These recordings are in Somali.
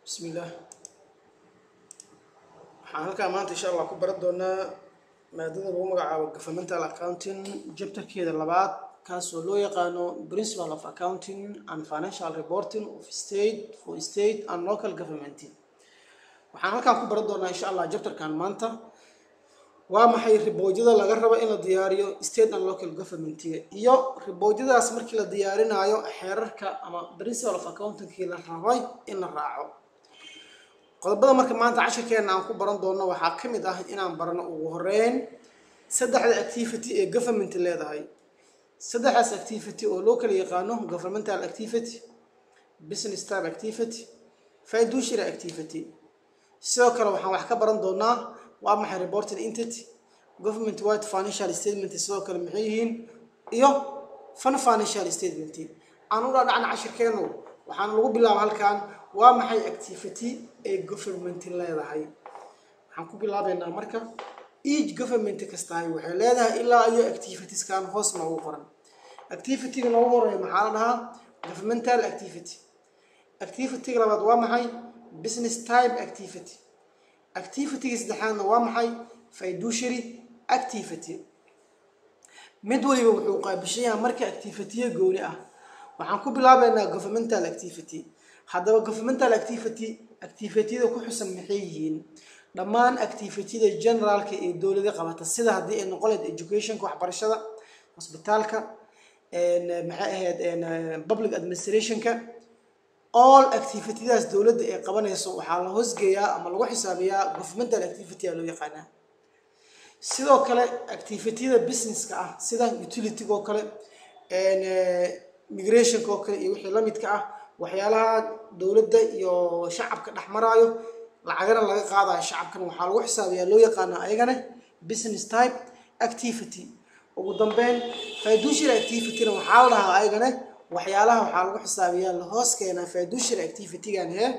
bismillaah waxaan halkaa maanta insha allah ku baran doonaa maadada lagu magacaabo governmental accounting jabtarkeeda labaad kaasoo loo yaqaano principle of accounting and financial reporting of state for state and local government waxaan halkaan ku baran doonaa insha allah jabtarkan maanta waa maxay riboodyada laga rabo in la diyaariyo state and local governmentiga iyo riboodyadaas markii la diyaarinaayo xeerarka ama principle of accountingkii la rabay in la raaco qodobada marka maanta cashirkeena aan ku baran doono waxaa ka mid ah inaan barano ugu horeyn saddexda activity ee government leedahay saddexdaas activity oo loo kala yaqaano governmental activity business type activity fiduciary activity sidoo kale waxaan wax ka baran doonaa waa maxay reporting entity government wide financial statement sidoo kale maxay yihiin iyo fun financial statement aan u dhaadhacna cashirkeenu waxaan lagu bilaaba halkan waa maxay activity ee government leedahay waxaan ku bilaabeynaa marka each government kastahay waxay leedahay ilaa iyo activitieskan hoos noogu qoran activityga noogu horeeya maxaa la dhahaa governmental activity activityga labaad waa maxay business type activity activityga saddexaadna waa maxay fiduciary activity mid waliba wuxuu qaabishayaha marka activitya gooni ah waxaan ku bilaabeynaa governmental activity haddaba governmental activity activityada ku xusan maxay yihiin dhammaan activityada generaalka ee dowlada qabata sida haddii ay noqon lahayd educationka waxbarashada hosbitaalka maxay ahayd public administrationka all activityadaas dowladda ay qabanayso waxaa la hoosgeeyaa ama lagu xisaabiyaa governmental activity a loo yaqaanaa sidoo kale activityada businesska ah sida utilityga oo kale migrationka oo kale iyo wixii lamidka ah waxyaalaha dowladda iyo shacabka dhex maraayo lacagana laga qaadayo shacabkana waxaa lagu xisaabiyaa loo yaqaanaa ayagana business type activity ugu dambeyn fiduciary activityna waxaa la dhahaa ayagana waxyaalaha waxaa lagu xisaabiyaa lahoos keenaa fiduciary activitygan hee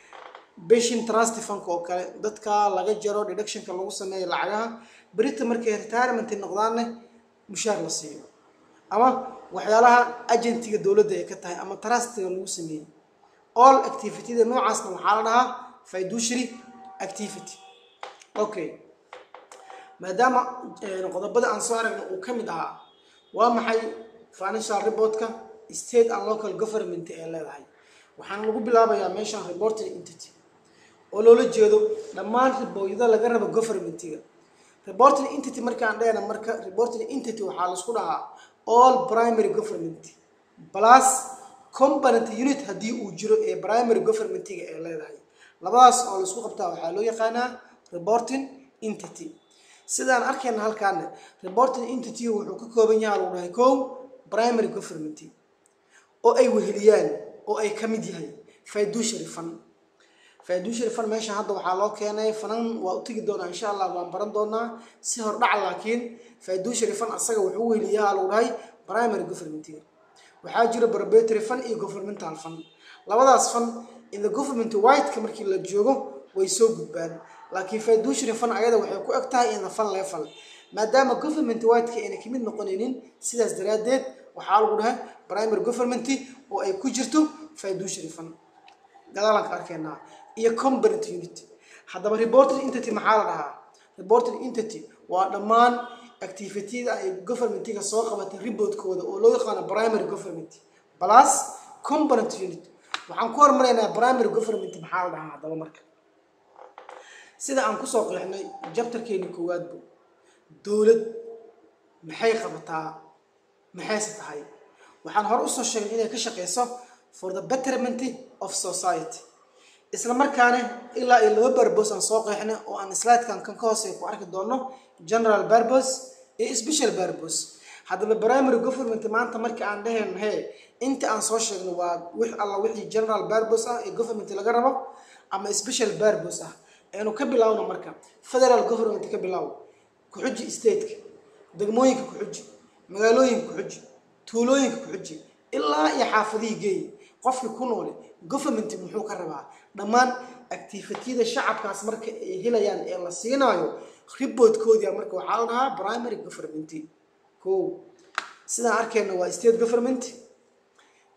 beshin trust funk oo kale dadka laga jaro deductionka lagu sameeyo lacagaha berita markay retirement noqdaanne mushaar la siiyo ama waxyaalaha agentiga dowladda ay ka tahay ama trustiga lagu sameeyey all activityda noocaasna waxaa la dhahaa fiduciary activity okay maadaama qodobada aan soo aragna uu ka mid ahaa waa maxay financial reportka state and local government ee leedahay waxaana lagu bilaabayaa meeshan reporting entity oo loola jeedo dhammaan ribooyada laga rabo governmentiga reporting entity markaan dheena marka reporting entity waxaa laisku dhahaa all primary government plus component unit haddii uu jiro ee primary governmentiga ee leedahay labadaas oo laisku qabtaa waxaa loo yaqaanaa reporting entity sidaan arkayna halkaana reporting entity wuxuu ka kooban yaha lagu dhahay kow primary government oo ay weheliyaan oo ay ka mid yahay fiduciary fund fiduciary fund meesha hadda waxaa loo keenay fanan waa u tegi doonaa insha allah waan baran doonaa si hordhac laakiin fiduciary fund asaga wuxuu weheliyaa lagu dhahay primary governmentiga waxaa jira barbatory fund iyo governmental fund labadaas fund in the government whiteka markii la joogo way soo gudbaan laakiin fiduciary fund ayada waxay ku eg tahay in the fund level maadaama government whiteka ayna kamid noqonaynin sidaas daraaddeed waxaa lagu dhahay primary government oo ay ku jirto fiduciary fund gadaalaan ka arkeenaa iyo component unit haddaba reporting entity maxaa la dhahaa reporting entity waa dhammaan activityada ay governmentiga soo qabatay reportkooda oo loo yaqaano primary government plus component unit waxaan ku hormaraynaa primary government maxaa la dhahaa haddaba marka sida aan kusoo qeexnay jabtarkeeni koowaadbu dowlad maxay qabataa maxayse tahay waxaan hore usoo sheegnay inay ka shaqeyso for the betterment of society isla markaana ilaa iyo laba barbos aan soo qeexnay oo aan slidekan kan ka hoosey ku arki doono general barbos iyo special barbos haddaba primary government maanta markii aan dhehayno he inta aan soo sheegno waa wix alla wixii general barbos ah ee government laga rabo ama special barbos ah aynu ka bilaawno marka federal government ka bilaaw ku-xuji stateka degmooyinka ku-xuji magaalooyinka ku-xuji tuulooyinka ku-xuji ilaa iyo xaafadihii geeyi qofkii ku noole government muxuu ka rabaa dhammaan activityada shacabkaas marka ay helayaan ee la siinaayo riboodkoodia marka waxaa la dhahaa primary government ko sidaan arkayna waa state government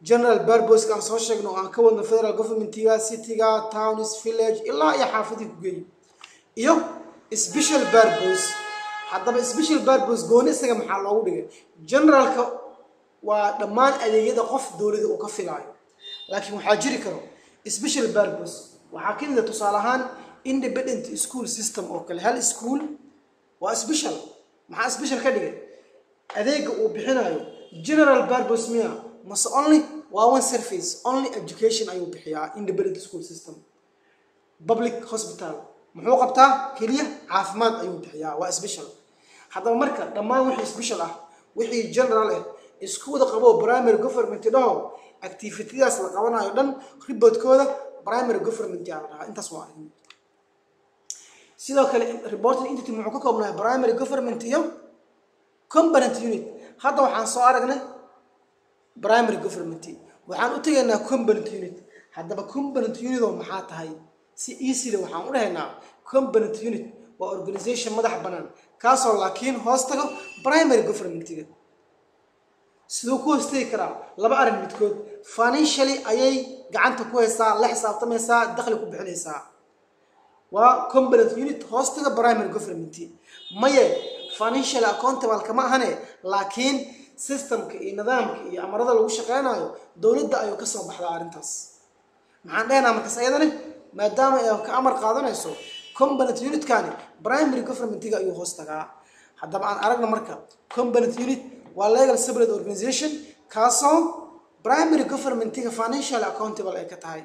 general barbos aan soo sheegno oo aan ka wadno federal governmentiga cityga towns village ilaa iyo xaafadii ku geeyo iyo special barbos haddaba special barbos gooni isaga maxaa loogu dhigay generalka waa dhammaan adeegyada qof dowlada uu ka filaayo laakiin waxaa jiri karo special barbos waxaa ka mida tusaale ahaan independent school system oo kale hal school waa special maxaa special ka dhigay adeega uu bixinayo general barbos miya mase only waa one surface only education ayuu bixiyaa independent school system public hospital muxuu qabtaa keliya caafimaad ayuu bixiyaa waa special haddaba marka dhammaan wixii special ah wixii general ah isku wada qabo primary government dhaho activitadaas la qabanayo dhan riboodkooda primary government yaa la dhahaa intaas waa arrin sidoo kale reporting entity muxuu ka koobnahay primary government iyo component unit hadda waxaan soo aragnay primary government waxaan u tegaynaa component unit haddaba component unit oo maxaa tahay si easyda waxaan u dhahaynaa component unit waa organization madax bannaan kaasoo laakiin hoos tago primary governmentiga siduu ku hoostegi karaa laba arrin midkood financially ayay gacanta ku haysaa la xisaabtamaysaa dakhli ku bixinaysaa waa component unit hoostaga primary government maye financial accountable kama ahane laakiin systemka iyo nidaamka iyo amarada lagu shaqeynayo dowladda ayuu ka soo baxdaa arrintaas maxaan dhehnaa markaas ayadani maadaama ay ka amar qaadanayso component unitkani primary governmentiga ayuu hoos tagaa haddaba aan aragna marka component unit waa legal separate organization kaasoo primary governmentiga financial accountable ay ka tahay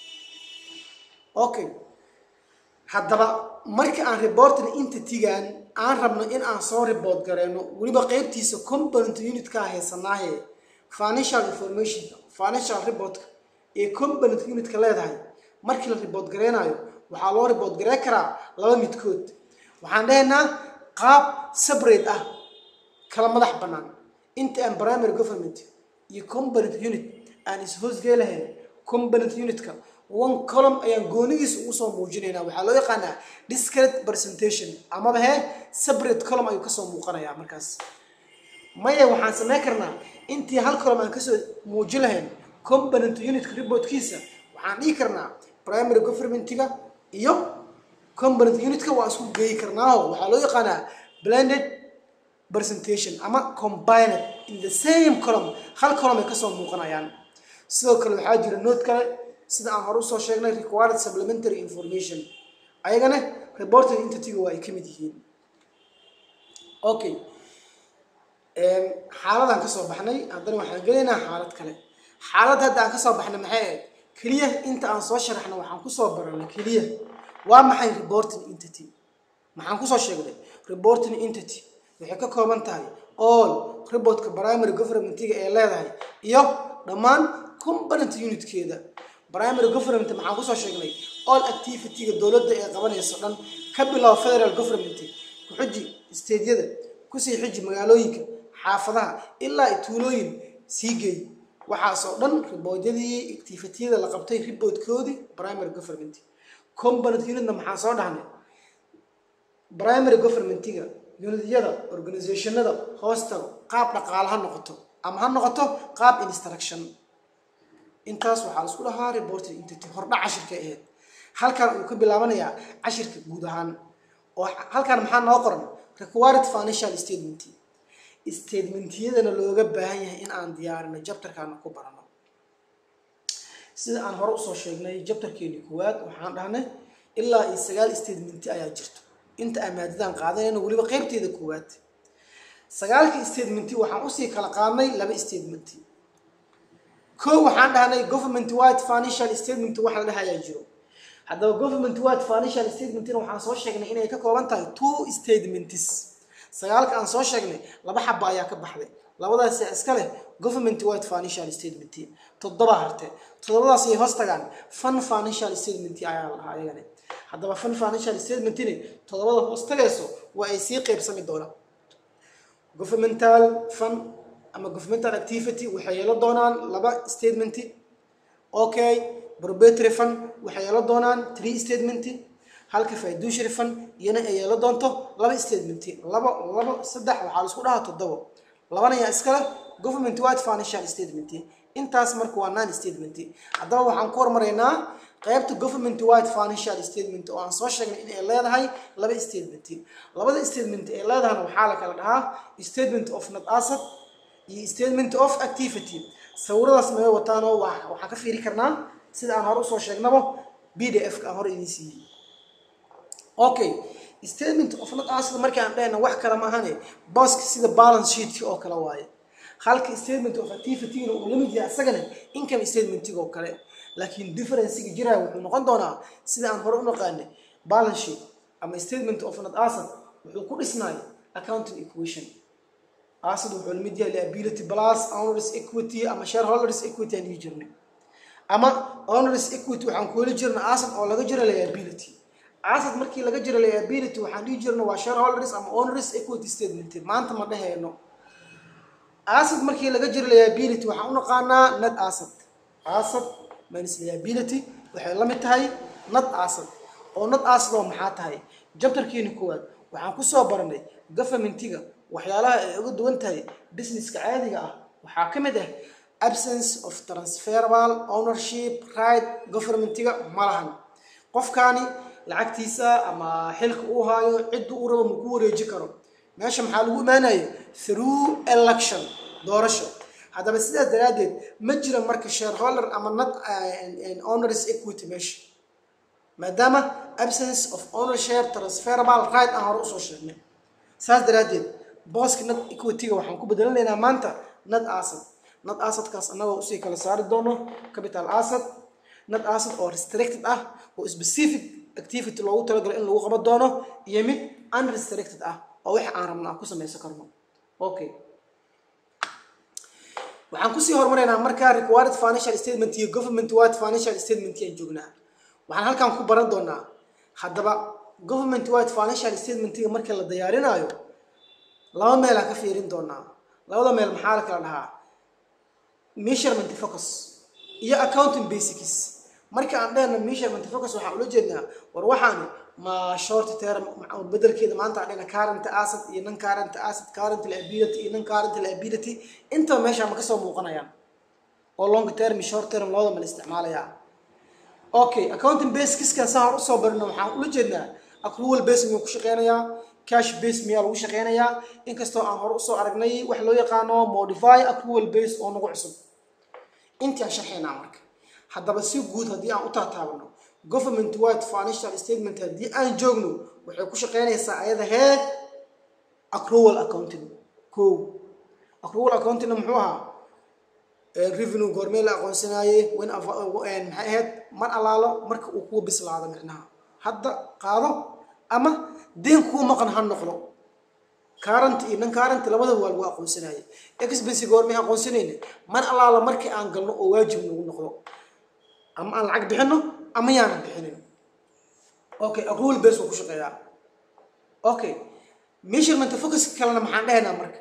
okay haddaba marka aan reporting entity-gan aan rabno in aan soo report gareyno weliba qeybtiisa component unitkaa haysanaaye financial information financial reportka ee component unitka leedahay markii la report gareynayo waxaa loo report garey karaa laba midkood waxaan dhahaynaa qaab separate ah kala madax bannaan inta aan primary government iyo component unit aan is-hoosgee lahayn component unitka one column ayaan goonidiisa ugu soo muujinaynaa waxaa loo yaqaanaa discrete presentation amaba hee separate column ayuu kasoo muuqanayaa markaas maya waxaan sameyn karnaa intii hal column aan kasoo muujin lahayn component unitka reportkiisa waxaan dhihi karnaa primary governmentiga iyo component unitka waa isku geeyi karnaaho waxaa loo yaqaanaa blended presentation ama combined in the same column hal column ay kasoo muuqanayaan sidoo kale waxaa jira note kale sida aan hore usoo sheegnay required supplementary information ayagana reporting entity-ga waa ay ka mid yihiin okay xaaladaan kasoo baxnay haddana waxaan gelaynaa xaalad kale xaalad hadda aan kasoo baxnay maxay ahayd keliya inta aan soo sharaxna waxaan kusoo baranay keliya waa maxay reporting entity maxaan kusoo sheegnay reporting entity waxay ka kooban tahay all reportka primary governmentiga ee leedahay iyo dhammaan component unitkeeda primary government maxaan kusoo sheegnay all activity-ga dowladda ee qabanayso dhan ka bilow federal government ku-xiji stadeyada kusii xiji magaalooyinka xaafadaha ilaa tuulooyin sii geey waxaasoo dhan riboodyadii activitiyada la qabtay riboodkoodii primary government component unitna maxaan soo dhahnay primary governmentiga unityada organizationada hoostago qaab dhaqaale ha noqoto ama ha noqoto qaab instruction intaas waxaa la isku dhahaa reporting entity hordhac cashirka ahayd halkan uu ka bilaabanayaa cashirka guud ahaan oo halkan maxaa noo qoran required financial statement statementiyadana looga baahan yahay in aan diyaarino jabtarkaana ku barano sida aan hore usoo sheegnay jabtarkeeni koowaad waxaan dhahnay ilaa iyo sagaal statementi ayaa jirto inta aan maadadan qaadanayno weliba qeybteeda koowaad sagaalka statementi waxaan usii kala qaadnay laba statementi ko waxaan dhahnay government wide financial statement wax la dhahayaa jiro haddaba government wide financial statementina waxaan soo sheegnay inay ka kooban tahay two statements sagaalka aan soo sheegnay laba xaba ayaa ka baxday labadaas iska leh government wide financial statement toddoba harte toddobadaas ay hoos tagaan fun financial statement ayaa la dhahaa ayagane haddaba fun financial statementini toddobada hoos tagayso waa ay sii qeybsami doonaan governmental fund ama governmental activity waxay yeelo doonaan laba statement okay proprietary fund waxay yeelo doonaan three statement halka fiduciary fund iyana ay yeelo doonto laba statement laba laba saddex waxaa la isku dhahaa toddobo labana yaa iskale government wide financial statement intaas marka waa non statement haddaba waxaan ku hormaraynaa qaybta government wide financial statement oo aan soo sheegnay in ay leedahay laba statement labada statement ee leedahana waxaa la kala dhahaa statement of net asset iyo statement of activity sawiradaas may wataanoo waxaan ka fiiri karnaa sida aan hore usoo sheegnaba b d f ka aan hore idiin siiyey okay statement of net asset markii aan dhahayna wax kale ma ahane booska sida balance sheetka oo kale waaye halka statement of activity-na uu la mid yahay asagana income statementiga oo kale laakiin differencega jiraya wuxuu noqon doonaa sida aan hore u naqaanay balance sheet ama statement of net asset wuxuu ku dhisnaay accounting equation asset wuxuu la mid yahay liability plus owners equity ama shareholders equity aan dhihi jirnay ama owners equity waxaan ku heli jirna asset oo laga jiro liability asset markii laga jiro liability waxaan dhihi jirna waa shareholders ama owners equity statement maanta ma dhahayno asset markii laga jiro liability waxaan u naqaanaa net asset asset minus liability waxay la mid tahay net asset oo net asset oo maxaa tahay jabtarkiina koowaad waxaan kusoo baranay governmentiga waxyaalaha ay uga duwan tahay businesska caadiga ah waxaa ka mid ah absence of transferable ownership right governmentiga ma lahan qofkaani lacagtiisa ama xilka uu haayo ciddu uu rabo ma ku wareeji karo meesha maxaa lagu imaanaya through election doorasho haddaba sidaas daraaddeed ma jira marka shareholder ama not owners equity meesha maadaama absence of ownership transferable right aan hore usoo sheegnay saas daraaddeed booska nad equity-ga waxaan ku bedelanaynaa maanta nad asset nad assetkaas annagoo usii kala saari doono capital asset nad asset oo restricted ah oo specific activity loogu talagalo in lagu qaban doono iyo mid unrestricted ah oo wax aan rabno aan ku samaysan karno okay waxaan kusii hormaraynaa markaa required financial statement iyo government wide financial statement aan joognaa waxaan halkan ku baran doonaa haddaba government wide financial statementiga marka la diyaarinaayo laba meelaan ka fiirin doonaa labada meel maxaa la kala dhahaa measurement focus iyo accounting basics marka aan dhehna measurement focus waxaan ula jeednaa war waxaani ma short term bedelkeeda maanta aan dhehna current asset iyo non current asset current liability iyo non current liability intaba meesha ma kasoo muuqanayaan oo long term iyo short term labada mala isticmaalayaa okay accounting basiskan saa hor usoo barino waxaan ula jeednaa accrual base miyuu ku shaqeynayaa cash base miyaa lagu shaqeynayaa inkastoo aan hore usoo aragnay wax loo yaqaano modify accrual base oo nagu cusub intaan sharxaynaa marka haddaba si guud haddii aan u taataabano government wide financial statement haddii aan joogno waxay ku shaqeynaysaa ayada hee accrual accounting ko accrual accountingna muxuu ahaa revenue goormee la aqoonsanaaye wen maxay ahayd mar allaalo marka uu kuwa bislaado micnaha hadda qaado ama deen kuu maqan ha noqdo current iyo non current labadaba waa lagu aqoonsanaaye expense goormee aqoonsanayna mar allaala markii aan galno oo waajib nagu noqdo ama aan lacag bixino ama yaanan bixinin okay accrual base waa ku shaqeeyaa okay measurement focuska kalena maxaan dhahaynaa marka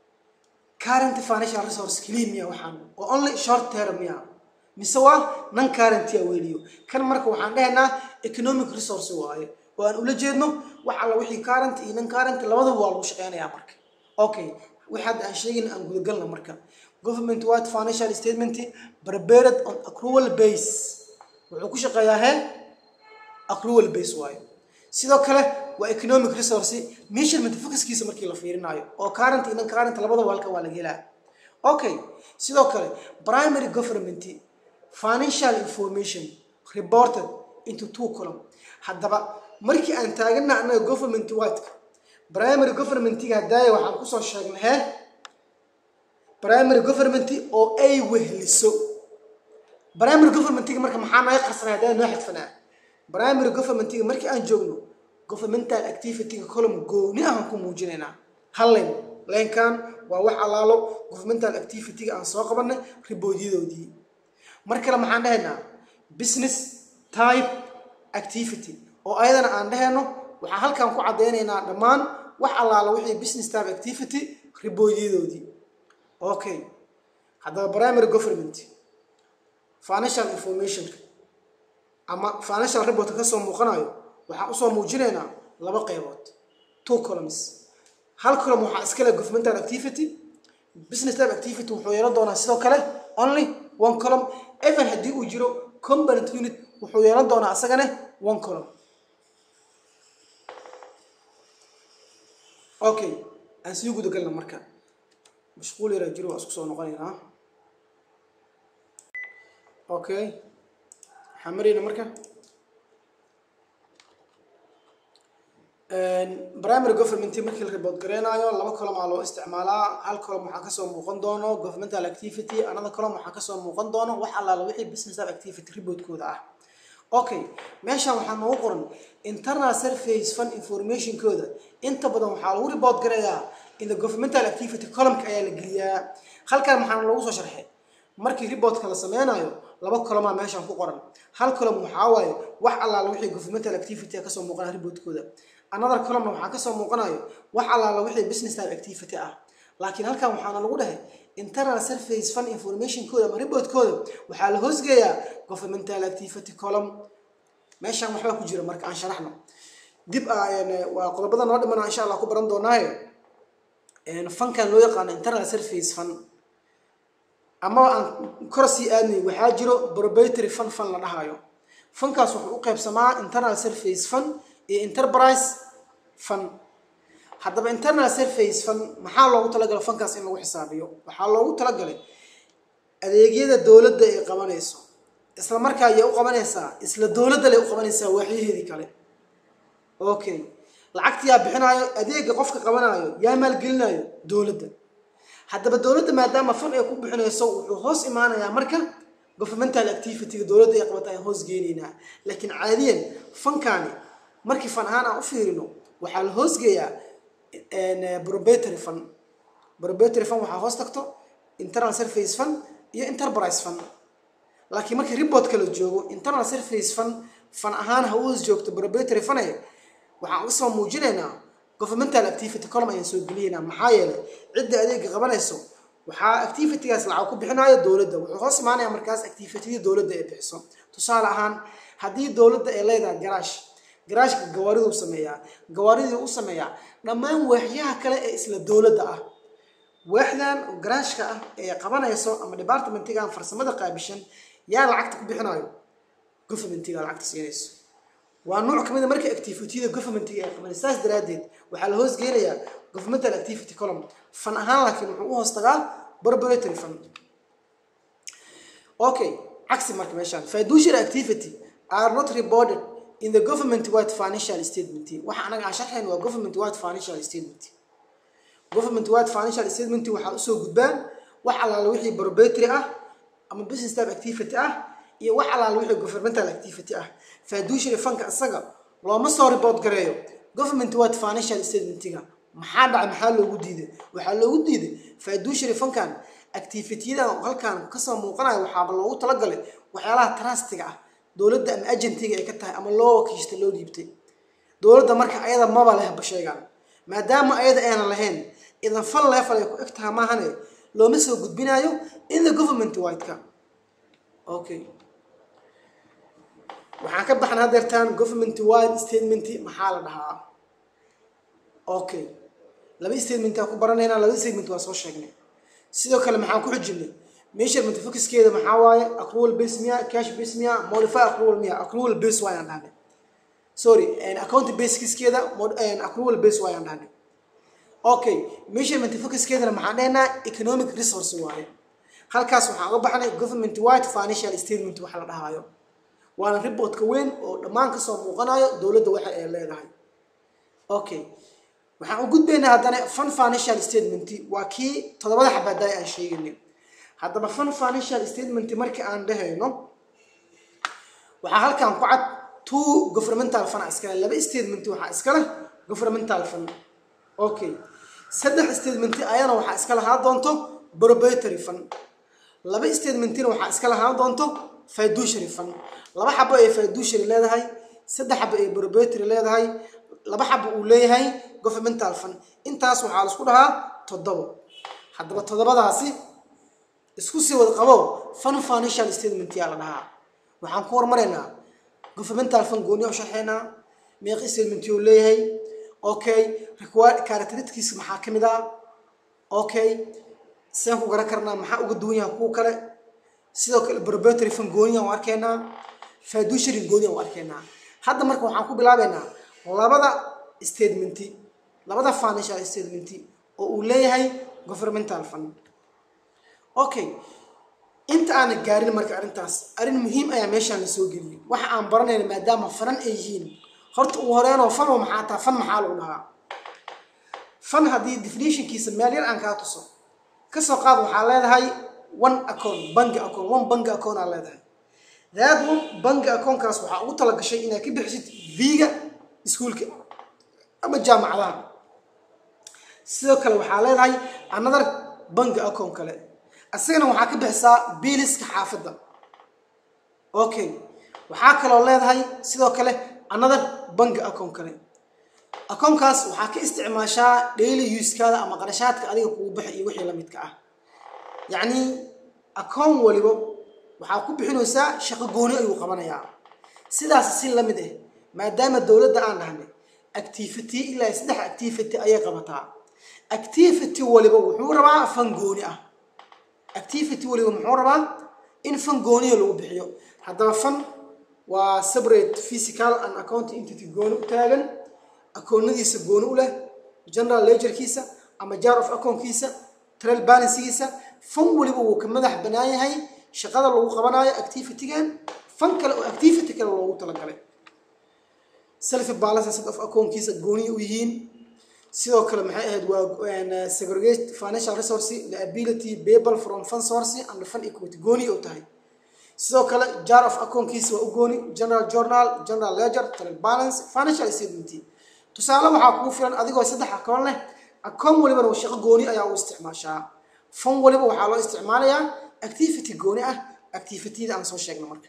current financial resource keliya miya waxaan oo only short term miya mise waa non current yaa weliyo kan marka waxaan dhahaynaa economic resource waaye oo aan ula jeedno wax alla wixii current iyo non current labadaba waa lagu shaqeynayaa marka okay wix hadda aan sheegin aan gudagalna marka government wide financial statement prepared on accrual base wuxuu ku shaqeeyaa hee accrual base waayo sidoo kale waa economic resource measurement focuskiisa markii la fiirinaayo oo current iyo non current labadaba halka waa laga helaa okay sidoo kale primary government financial information reported into two column haddaba markii aan taagana annaga government wide-ka primary governmentiga hadaaya waxaan kusoo sheegnay hee primary government oo ay wehliso primary governmentiga marka maxaa naga qarsanay hadaa noo xidfanaa primary governmentiga markii aan joogno governmental activityga column gooni ahaan ku muujinaynaa hal len lenkan waa wax allaalo governmental activityga aan soo qabanay riboodyadaoodii mar kale maxaan dhahaynaa business type activity oo ayadana aan dhahayno waxaan halkan ku caddaynaynaa dhammaan wax allaalo wixii business type activity riboodyadaoodii okay haddaba primary government financial informationka ama financial reportka kasoo muuqanayo waxaan usoo muujinaynaa laba qeybood two columns hal column waxaa iskale governmental activity business type activity wuxuu yeelan doonaa sidoo kale only one column even haddii uu jiro component unit wuxuu yeelan doonaa asagane one column okay aan sii guda galna marka mashquul yaraa jiro waa isku soo noqonaynaa okay waxaan marayna marka primary government markii la report gareynayo laba column aa loo isticmaalaa hal column waxaa kasoo muuqan doono governmental activity another column waxaa kasoo muuqan doono wax allaala wixii business of activity reportkooda ah okay meeshan waxaa noogu qoran internal surface fund informationkooda inta badan waxaa lagu report gareeyaa in the governmental activity columnka ayaa la geliyaa halkan maxaana loogu soo sharxay markii reportka la sameynayo laba colomaa meeshan ku qoran hal column waxaa waaye wax allaala wixii governmental activity kasoo muuqanaa reportkooda another columna waxaa kasoo muuqanayo wax allaala wixii business type activity ah laakiin halkan waxaana lagu dhahay internal surface fund informationkooda ama reportkooda waxaa la hoosgeeyaa governmental activity column meeshan waxbaa ku jira marka aan sharaxno dib waa qodobada noo dhimana insha allah ku baran doonaayo fankan loo yaqaano internal surface fund amaba aan kor sii aadnay waxaa jiro proprietary fund fund la dhahayo fankaas wuxuu u qaybsamaa internal surface fund iyo enterprise fund haddaba internal surface fund maxaa loogu talagalay fankaas in lagu xisaabiyo waxaa loogu talagalay adeegyada dowladda ay qabanayso isla markaa ayay u qabanaysaa isla dowladda lay u qabanaysaa waaxyaheedii kale okay lacagta yaa bixinaayo adeega qofka qabanayo yaa maalgelinayo dowladda haddaba dowladda maadaama fan ay ku bixinayso wuxuu hoos imaanayaa marka governmental activityga dowladda ay qabata ayaan hoos geenaynaa laakiin caadiyan fankaani markii fan ahaan aan u fiirino waxaa la hoosgeeyaa proprietary fund proprietary fund waxaa hoos tagto internal surface fund iyo enterprise fund laakiin markii reportka la joogo internal surface fund fan ahaan ha u hoos joogto proprietary fund waxaan uga soo muujinaynaa governmental activity column ayaan soo geliyaynaa maxaa yeelay cidda adeega qabanayso waxaa activitygaas lacag ku bixinayo dowladda wuxuu hoos imaanaya markaas activitydii dowladda ay bixiso tusaale ahaan haddii dowladda ay leedahay garaash garaashka gawaariduu sameeyaa gawaaridii u sameeyaa dhammaan waaxyaha kale ee isla dowladda ah waaxdan garaashka ah ee qabanayso ama departmentigan farsamada qaabishan yaa lacagta ku bixinayo governmentiga lacagta siinayso waa nooc kamid a marka activityada governmentiga ay qabanay saas daraaddeed waxaa la hoos geenayaa governmental activity column fan ahaan laakiin wuxuu u hoos tagaa proprietary fund okay cagsi marka meeshaan fiduciary activity are not reported in the government wide financial statement waxa anaga aan sharxayn waa government wide financial statement government wide financial statement waxaa usoo gudbaan wax allaala wixii proprietary ah ama business type activity ah iyo wax allaala wixii governmental activity ah fiduciary funka isaga looma soo report gareeyo government wide financial statementiga maxaa dhacay maxaa loogu diiday waxaa loogu diiday fiduciary funkan activityada halkan kasoo muuqanaya waxaaba loogu talagalay waxyaalaha trustiga ah dowladda ama agentiga ay ka tahay ama loo wakiishta loo dhiibtay dowladda marka ayada maba leh basheegaan maadaama ayada aynan lahayn idan fal leefal ay ku eg taha maahane looma soo gudbinayo in the government whiteka okay waxaan ka baxna hadeertaan government wide statement maxaa la dhahaa okay laba statementaa ku baranaynaa laba statement waa soo sheegnay sidoo kale maxaan ku xujinay measurement focuskeeda maxaa waaye accrual base miya cash base miya modify accrual miya accrual base waayaan dhahnay sorry account baseskeeda accrual base waayaan dhahnay okay measurement focuskeedana maxaan dhahnaa economic resource waaye halkaas waxaan uga baxnay government wide financial statement waxa la dhahaayo waana reportka weyn oo dhammaan kasoo muuqanayo dowladda waxa ay leedahay okay waxaan u gudbaynaa haddana fun financial statement waa kii toddobada xabaadaay aan sheegaynay haddaba fun financial statement markii aan dhahayno waxaa halkan ku cad two governmental fund iskale laba statement waxaa iskale governmental fund okay saddex statement ayana waxaa iska lahaa doonto proprietary fund laba statementina waxaa iska lahaan doonto fiduciary fund laba xabo ay fiduciary leedahay saddex xabo ay proprietary leedahay laba xabo uu leeyahay governmental fund intaas waxaa laisku dhahaa toddobo haddaba toddobadaasi isku sii wad qabo fund financial statement yaa la dhahaa waxaan ku hormaraynaa governmental fund gooniya u sharxaynaa meeqi statement uu leeyahay okay characteristics maxaa ka mid ah okay seen ku garan karnaa maxaa uga duwan yahay kuwa kale sidoo kale proprietary fund gooniya u arkaynaa fiduciary gooniya u arkaynaa hadda marka waxaan ku bilaabaynaa labada statementi labada financial statementi oo uu leeyahay governmental fund okay inta aana gaarin marka arrintaas arrin muhiim ayaa meeshaan la soo geliyay waxa aan baranayna maadaama fanan ay yihiin horta ugu horeenoo fanoo maxaa taa fan maxaa lagu dhahaa fan haddii definitionkiisa meel yar aan kaa tuso kasoo qaad waxaa leedahay one account bangi account one bangi account aa leedahay that one bangi accountkaas waxaa ugu talagashay inaad ka bixisid viga iskuulka ama jaamacadaha sidoo kale waxaa leedahay another bangi account kale isagana waxaa ka bixisaa biiliska xaafadda okay waxaa kaloo leedahay sidoo kale another bangi account kale akoonkaas waxaa ka isticmaashaa daily uskaada ama qarashaadka adiga kugu baxa iyo wixii la midka ah yacni akoon waliba waxaa ku bixinaysaa shaqo gooni ayuu qabanayaa sidaas si la mid ah maadaama dowladda aan dhahnay activity ilaa saddex activity ayay qabataa activity waliba wuxuu rabaa fan gooni ah activity waliba muxuu rabaa in fan gooniya lagu bixiyo haddaba fan waa separate physical and accounting entity gooni u taagan akoonadiisa gooni u leh general ledgerkiisa ama jar of akoonkiisa trail balancegiisa fan waliba wuu ka madax banaan yahay shaqada lagu qabanayo activitygan fan kale oo activity kale loogu talagalay self balance of akoonkiisa gooni u yihiin sidoo kale maxay ahayd waa segregate financial resource liability payable from fund source and fund equity gooni u tahay sidoo kale jar of akoonkiisa waa u gooni general journal general ledger trail balance financial statement tusaale waxaa kugu filan adigoo saddex akoon leh akoon walibana waa shaqo gooni ayaa u isticmaashaa fan waliba waxaa loo isticmaalayaa activity gooni ah activityada aan soo sheegna marka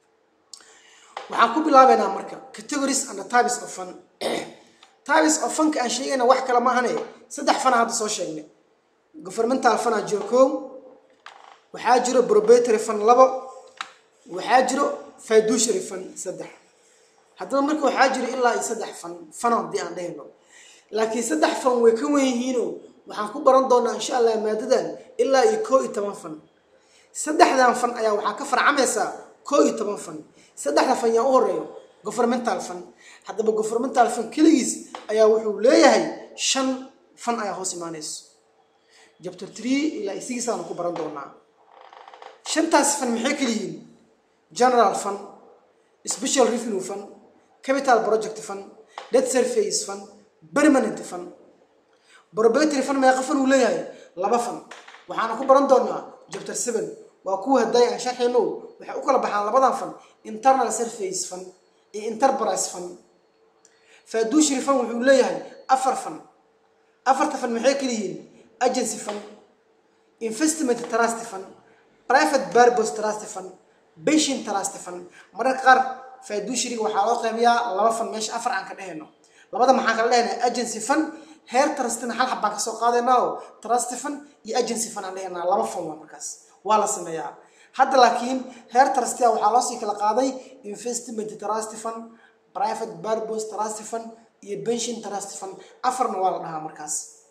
waxaan ku bilaabaynaa marka categories and types of fun types of funka aan sheegayna wax kale ma ahane saddex fana hadda soo sheegnay governmental funaa jiro kow waxaa jiro proprietary fund labo waxaa jiro fiduciary fund saddex haddaba marka waxaa jiro ilaa iyo saddex fan fan haddii aan dhahayno laakiin saddex fan way ka wen yihiinoo waxaan ku baran doonaa insha allah maadadan ilaa iyo koo iyo toban fan saddexdan fan ayaa waxaa ka farcamaysaa koo iyo toban fan saddexda fan yaa u horeeyo governmental fan haddaba governmental fan keligiis ayaa wuxuu leeyahay shan fan ayaa hoos imaanayso chapter three ilaa iyo six aanu ku baran doonaa shantaas fan maxay kala yihiin general fund special revenue fund capital project fund debt surface fund permanent fund proprietary fund meeqa fan uu leeyahay laba fan waxaana ku baran doonaa chapter seven waa kuwa hadday aan sharxayno waxay u kala baxaan labadan fan internal surface fund iyo enterprise fund fiduciary fund wuxuu leeyahay afar fan afarta fan maxay kala yihiin agency fund investment trust fund private purpose trust fund patient trust fund mararka qaar fiduciaryga waxaa loo qaybiyaa laba fan meesha afar aan ka dhehayno labada maxaan kala dhehaynaa agency fund heer trustina hal xab baan kasoo qaadaynaa oo trust fund iyo agency fund aan dhehaynaa laba fan waa markaas waa la sameeyaa hadda laakiin heer trustia waxaa loosii kala qaaday investment trust fund private purpose trust fund iyo pension trust fund afarna waa la dhahaa markaas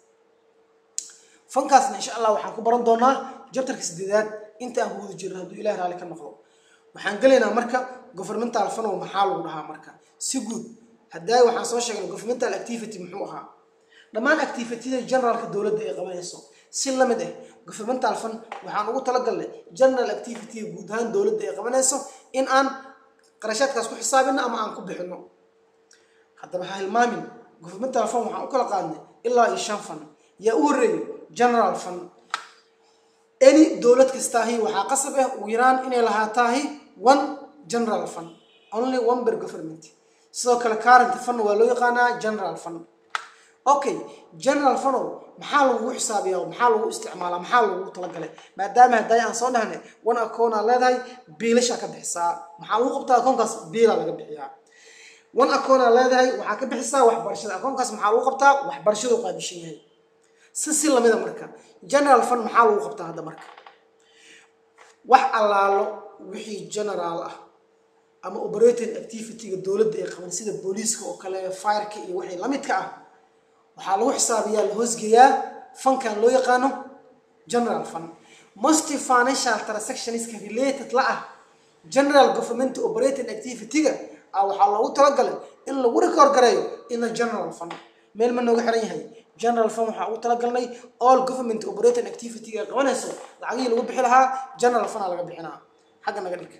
fankaasna insha allah waxaan ku baran doonaa jabtarka sideedaad inta aan guda jirno hadduu ilahi raalli ka noqdo waxaan gelaynaa marka governmental fanow maxaa lagu dhahaa marka si guud haddaa waxaan soo sheegnay governmental activity muxuu ahaa dhammaan activityada generaalka dowladda ay qabanayso si la mid ah governmental fund waxaan ugu talagalnay general activity guud ahaan dowladda ay qabanayso in aan qarashaadkaas ku xisaabino ama aan ku bixino haddaba ha hilmaamin governmental fund waxaan u kala qaadnay ilaa iyo shan fund yaa u horreeyay general fund any dowlad kastaahi waxaa qasab ah ugu yaraan inay lahaataahi one general fund only one per government sidoo kale current fund waa loo yaqaanaa general fund okay general funow maxaa lagu xisaabiyaa maxaa lagu isticmaalaa maxaa lagu talagalay maadaama hadday aan soo dhahnay one account aa leedahay biilashaa ka bixisaa maxaa lagu qabtaa akoonkaas biilaa laga bixiyaa one account aa leedahay waxaa ka bixisaa waxbarashada akoonkaas maxaa lagu qabtaa waxbarashadu qaabishan yahay si si lamida marka general fund maxaa lagu qabtaa hadda marka wax allaalo wixii general ah ama operating activity-ga dowladda ay qaban sida booliiska oo kale fireka iyo wixii lamidka ah waxaa lagu xisaabiyaa la hoosgeeyaa fankan loo yaqaano general fund most financial transactionska related la ah general government operating activity-ga ah waxaa loogu talagalay in lagu record gareeyo in the general fund meel ma nooga xiran yahay general fund waxaa ugu talagalnay all government operating activity-ga ay qabanayso lacagihii lagu bixi lahaa general fund aa laga bixinaa xagga naga dhig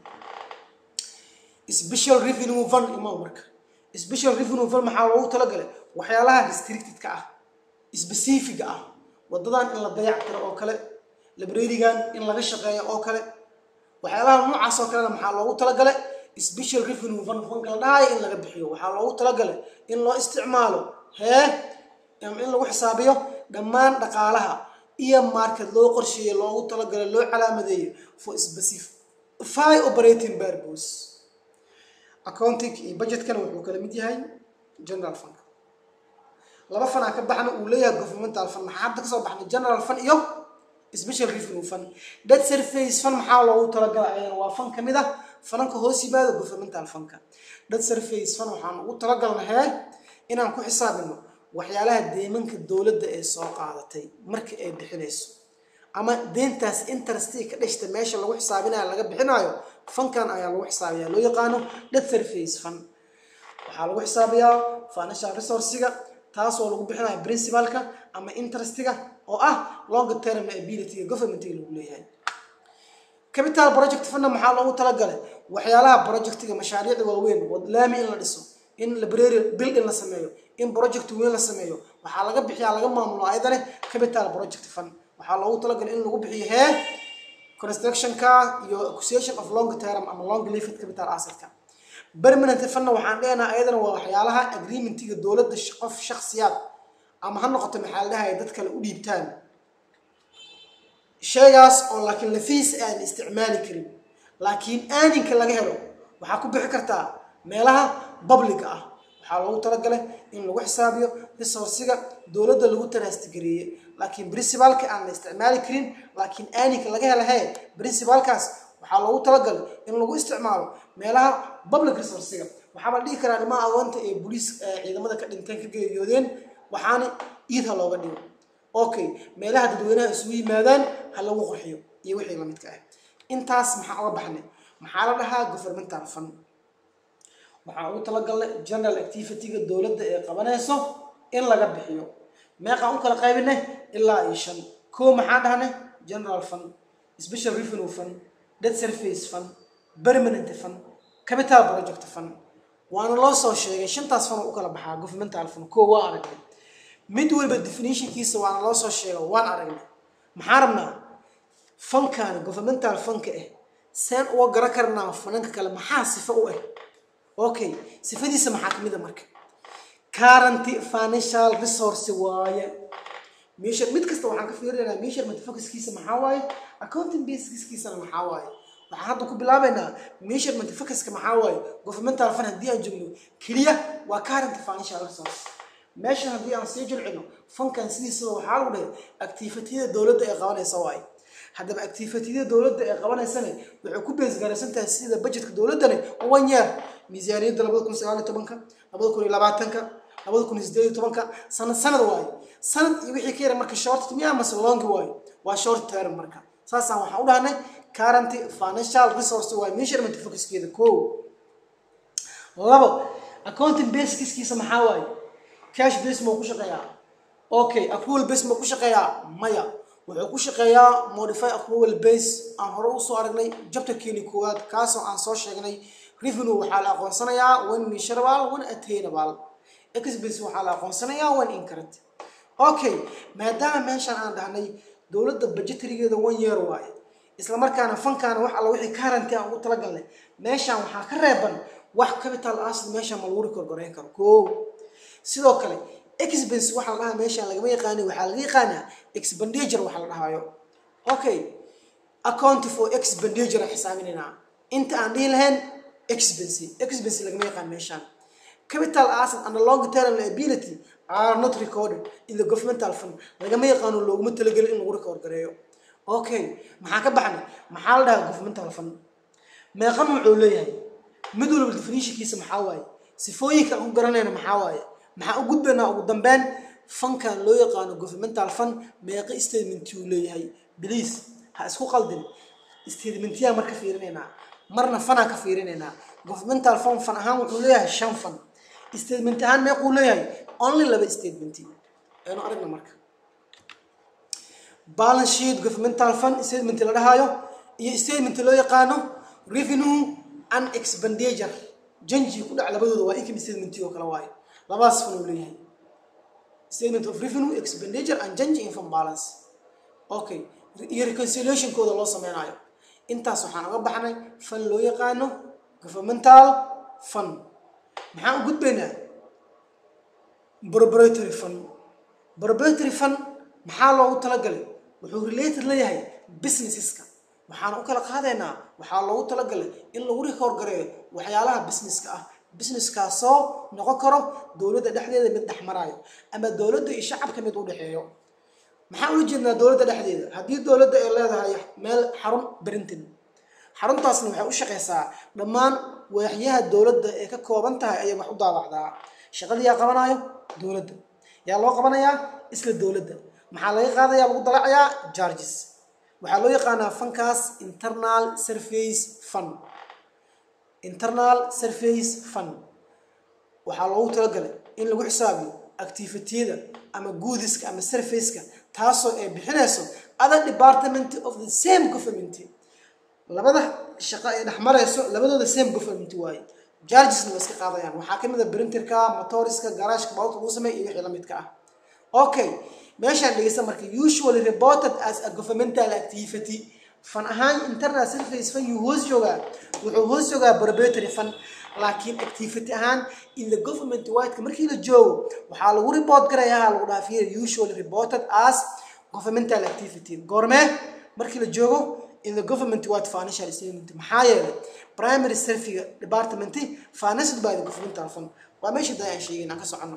special revenue fund imaa marka special revenue fund maxaa loogu talagalay waxyaalaha restricted-ka ah specific ah wadadan in la dayac tiro oo kale librarigan in laga shaqeeyo oo kale waxyaalaha noocaas oo kalena maxaa loogu talagalay special revenue fund funka la dhahayo in laga bixiyo waxaa loogu talagalay in loo isticmaalo hee in lagu xisaabiyo dhammaan dhaqaalaha iyo market loo qorsheeyey loogu talagalay loo calaamadeeyo for specify operating purpose accounting iyo budgetkana wuxuu kala mid yahay general fund laba fan aa ka baxna uu leeyahay governmental fund maxaa hadda kasoo baxnay general fund iyo special revenue fund debt surface fund maxaa loogu talagalay ayana waa fan kamid ah fananka hoos yimaada governmental fundka debt surface fund waxaan ugu talagalna hee inaan ku xisaabino waxyaalaha deemanka dowladda ee soo qaadatay marka ay bixinayso ama deentaas interesti ka dhashta meesha lagu xisaabinayo laga bixinayo fankan ayaa lagu xisaabiyaa loo yaqaano debt surface fund waxaa lagu xisaabiyaa financial resourciga taasoo lagu bixinayo principalka ama interestiga oo ah long term liability governmentiga lagu leeyahay capital project funda maxaa loogu talagalay waxyaalaha projectiga mashaariicda waaweyn wadlaami in la dhiso in library bill in la sameeyo in project weyn la sameeyo waxaa laga bixiyaa laga maamulo ayadane capital project fund waxaa loogu talagalay in lagu bixiyo hee constructionka iyo acquisition of long term ama long lived capital assetka permanent fundna waxaan dhehnaha ayadana waa waxyaalaha agreementiga dowladda qof shaksiyaad ama ha noqoto maxaa la dhahaya dad kale u dhiibtaan shaygaas oo laakiin lafiis aan isticmaali karin laakiin aaninka laga helo waxaa ku bixi kartaa meelaha public ah waxaa loogu talagalay in lagu xisaabiyo resourciga dowladda lagu tarastigareeyey laakiin principalka aan la isticmaali karin laakiin aaninka laga hela hee principalkaas waxaa loogu talagalay in lagu isticmaalo meelaha public resourciga waxaaba la dhihi karaa dhimaha agoonta ee boliis ciidamada ka dhinteen ka geeriyoodeen waxaana iidha looga dhigo okay meelaha dadweynaha isugu yimaadaan ha lagu qurxiyo iyo wixii lamidka ah intaas maxaa oga baxnay maxaa la dhahaa governmental fund waxaa ugu talagalnay general activity-ga dowladda ee qabanayso in laga bixiyo meeqaan u kala qaybinay ilaa iyo shan koo maxaa dhahnay general fund special revenue fund debt surface fund permanent fund capital project fund waana loo soo sheegay shantaas fund u kala baxaa governmental fund koo waa aragnay mid waliba definitionkiisa waana loo soo sheega waan aragnay maxaa rabnaa fankan governmental fanka ah seen uga garan karnaa fananka kale maxaa sifo u ah okay sifadiisa maxaa kamid a marka currenty financial resource waaye measure mid kasta waxaan ka fiirinaynaa measurement focuskiisa maxaa waaye accounting basiskiisana maxaa waaye waxaan hadda ku bilaabaynaa measurement focuska maxaa waaye governmental fund haddii aan joogno keliya waa currenty financial resource meeshan haddii aan sii jilcino fankan sidiisaba waxaa lagu dhahay activityada dowladda ee qabanaysa waaye haddaba activityada dowladda ee qabanaysana waxay ku beesgaraysan tahay sida budgetka dowladdani one year miisaaniyadda labada kun sagaal iyo tobanka labada kun iyo labaatanka labada kun iyo sideed iyo tobanka sanad sanad waaye sanad iyo wixii ka yara marka short miya mase long waaye waa short term marka saasaan waxaan u dhahnay currenty financial resource waaye measurement focuskeeda ko labo accounting basekiskiisa maxaa waaye cash base ma ku shaqeeyaa okay accrual base ma ku shaqeeyaa maya wuxuu ku shaqeeyaa modify accrual base aan hore usoo aragnay jabtarkeeni koowaad kaasoo aan soo sheegnay revenue waxaa la aqoonsanayaa one measurable one attainable expense waxaa la aqoonsanayaa one incurrent okay maadaama meeshaan aan dhahnay dowladda budgetarigeeda one year waaye isla markaana fankaana wax alla wixii currenty aan ugu talagalnay meeshaan waxaa ka reeban wax capital asset meeshaan ma lagu record gareyn karo koo sidoo kale expense waxaa la dhahaa meeshaan lagama yaqaani waxaa laga yaqaanaa expenditure waxaa la dhahaayo okay account for expenditure aan xisaabinaynaa inta aan dhihi lahayn expense expense lagama yaqaan meeshaan capital asset and long term liability are not recorded in the governmental fund lagama yaqaano looguma talagelin in lagu record gareeyo okay maxaa ka baxnay maxaa la dhahaa governmental fund meeqan wuxuu leeyahay mid walba definitionkiisa maxaa waaye sifooyinka aan ku garanayna maxaa waaye maxaa u gudbaynaa ugu dambeyn fankan loo yaqaano governmental fund meeqa statementii uu leeyahay please ha isku qaldin statementyaa marka fiirinaynaa marna fanaa ka fiirinaynaa governmental fund fan ahaan wuxuu leeyahay shan fan statement ahaan meequu leeyahay only laba statement aynu aragna marka balance sheet governmental fund statement la dhahaayo iyo statement loo yaqaano revenue and expenditure janji ku dhac labadooda waa income statement oo kale waayo labadaas fan uu leeyahay statement of revenue expenditure and janji income balance okay iyo reconciliationkooda loo sameynayo intaas waxaan uga baxnay fan loo yaqaano governmental fund maxaan u gudbaynaa proprietary fund proprietary fund maxaa loogu talagalay wuxuu related leeyahay businesseska waxaan u kala qaadaynaa waxaa loogu talagalay in lagu record gareeyo waxyaalaha businesska ah businesskaasoo noqon karo dowladda dhexdeeda mid dhex maraayo ama dowladda iyo shacabka mid u dhexeeyo maxaan ula jeednaa dowladda dhexdeeda haddii dowladda ay leedahay meel xarun berintin xaruntaasna waxay u shaqeysaa dhammaan waaxyaha dowladda ee ka kooban tahay ayay wax u daawacdaa shaqadii yaa qabanayo dowladda yaa loo qabanayaa isla dowladda maxaa laga qaadayaa lagu dalacayaa charges waxaa loo yaqaanaa fankaas internal surface fund internal surface fund waxaa loogu talagalay in lagu xisaabiyo activitiyada ama guudiska ama surfaceka taasoo ay bixinayso other department of the same government labada shaqo ay dhex marayso labadooda same government waaye chargesna way iska qaadayaan waxaa ka mid a printerka motoriska garaashka baabuurka lagu sameeya iyo wixii la midka ah okay meeshaan dhegeysta marka usually reported as a governmental activity fan ahaan internal surface fan yuu hoos joogaa wuxuu hoos joogaa proprietary fan laakiin activity ahaan in the government whiteka markii la joogo waxaa lagu report garayaa lagu dhaafiya usually reported as governmental activity goormee markii la joogo in the government white financial statement maxaa yeelay primary surfiga department financed by the governmental fund waa meesha da aan sheegay inaan ka socono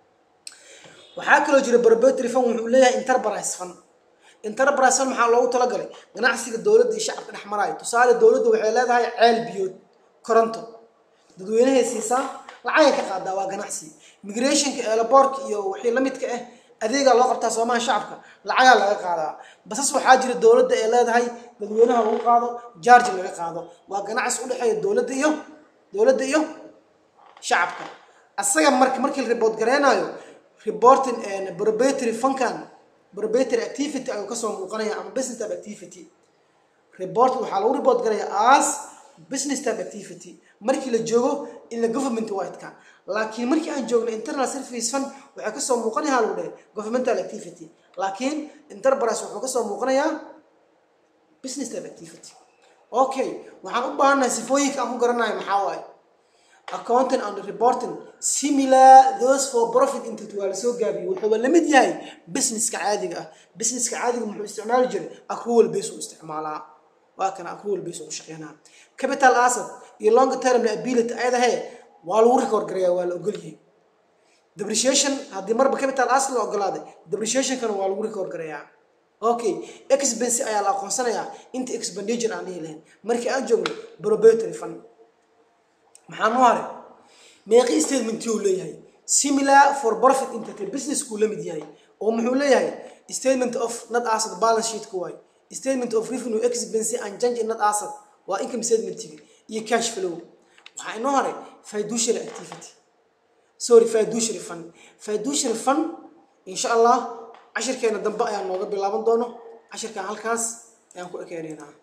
waxaa kaloo jira proprietary fund wuxuu leeyahay enterprise fund enterprise fund maxaa loogu talagalay ganacsiga dowladda iyo shacabka dhex maraayo tusaale dowladda waxay leedahay ceel biyood koronto dadweynahay siisaa lacagay ka qaadaa waa ganacsi migrationka eelaboorka iyo wixii la midka ah adeegaa loo qabtaa soomaha shacabka lacagaa laga qaadaa basas waxaa jira dowladda ay leedahay dadweynaha lagu qaado jarge laga qaado waa ganacsi u dhexeeya dowladda iyo dowladda iyo shacabka asaga marka markii la report gareynayo reporting proprietary funkan proprietary activity ayuu kasoo muuqanaya ama business type activity report waxaa lagu report garaya as business type activity markii la joogo in la government whiteka laakiin markii aan joogno internal service fund waxay kasoo muuqanayaa lagu dhahay governmental activity laakiin enterprise wuxuu kasoo muuqanayaa business type activity okay waxaan u baahannahay sifooyinka aan ku garanayo maxaa waaye accounting and reporting similar those for profit institute waa lasoo gaabiyo wuxuuba la mid yahay businesska caadiga ah businesska caadiga muxuu isticmaali jiray accrual base uu isticmaalaa waa kana accrual base uu shaqeynaa capital asset iyo long term liability ayadahe waa lagu record garayaa waa la ogolyahay depreciation haddii marba capital asset la ogolaaday depreciationkana waa lagu record garayaa okay expense ayaa la aqoonsanayaa inta expenditure aan dhihi lahayn markii aan joogno proprietary fund maxaa noo haray meeqi statement uu leeyahay similar for profit entity business kuu la mid yahay oo muxuu leeyahay statement of net asset balance sheet ku waay statement of revenue expense and change in net asset waa income statementigi iyo cash flow waxaa inoo haray fiduciary activity sorry fiduciary fund fiduciary fund insha allah cashirkeena dambe ayaan nooga bilaaban doono cashirkan halkaas ayaan ku ekeenaynaa